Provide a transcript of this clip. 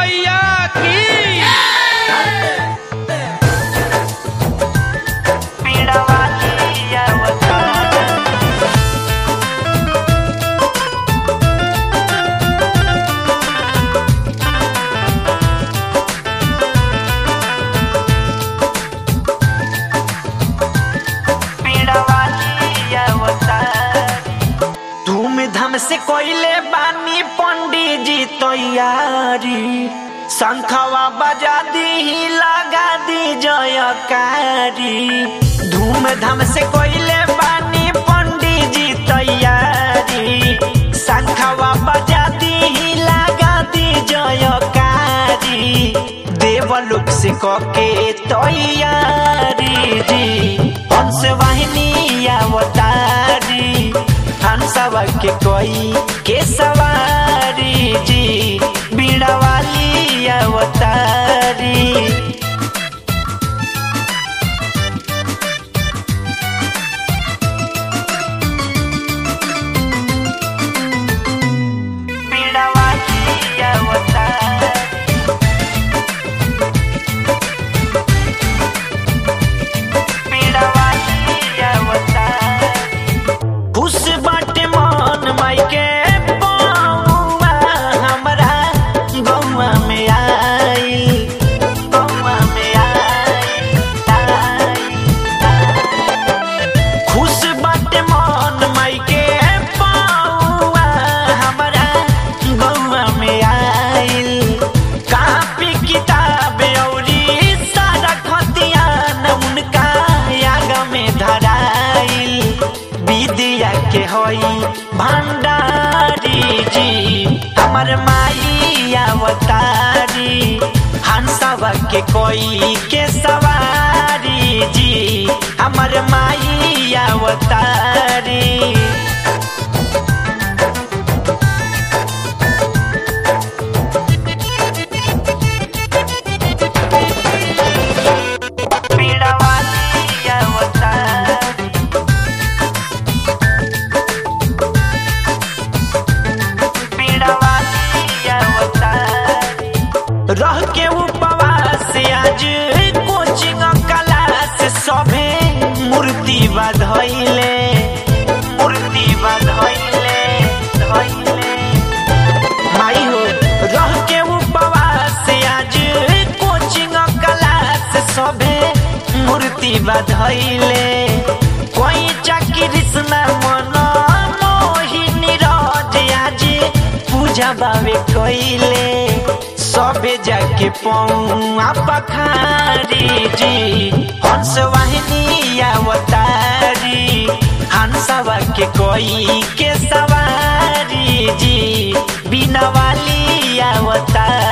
मैया की धूमधाम से कोइले बानी पंडित जी तैयारी शंखवा बजा दी लगा दी जयकारी धूमधाम से कोइले बानी पंडित जी तैयारी शंखवा बजा दी लगा दी जयकारी देवलोक से कके तैयारी जी हंस वाहिनी अवतारी हंसवा के कोई के सवारी जी बीड़ा वाली अवतारी बीड़ा वाली अवतारी बीड़ा वाली अवतारी खुश बाटे मन मायके पौआ हमरा गौआ में आई गौआ में आई खुश बाटे मन मायके पौआ हमरा गौआ में आइल कापी किताब औरी सारा खतियान उनका याग में धराइल विद्या के होई भंडारी जी हमर माई अवतारी हंसवा के कोई के सवारी जी हमर माई अवतारी पीड़ा वाली अवतारी पीड़ा वाली अवतारी रह के उपवास आज कोचिंग क्लास सभे मूर्ति बधैले मूर्ति बधैले धैले माई हो रह के उपवास आज कोचिंग क्लास सभे मूर्ति बधैले कोई चाकरी सुना मन मोहिनी राज आज पूजा बावे कइले सबे जाके पौआ पखारी जी हंस वाहिनी अवतारी हंसवा के कोई के सवारी जी बिना वाली अवतारी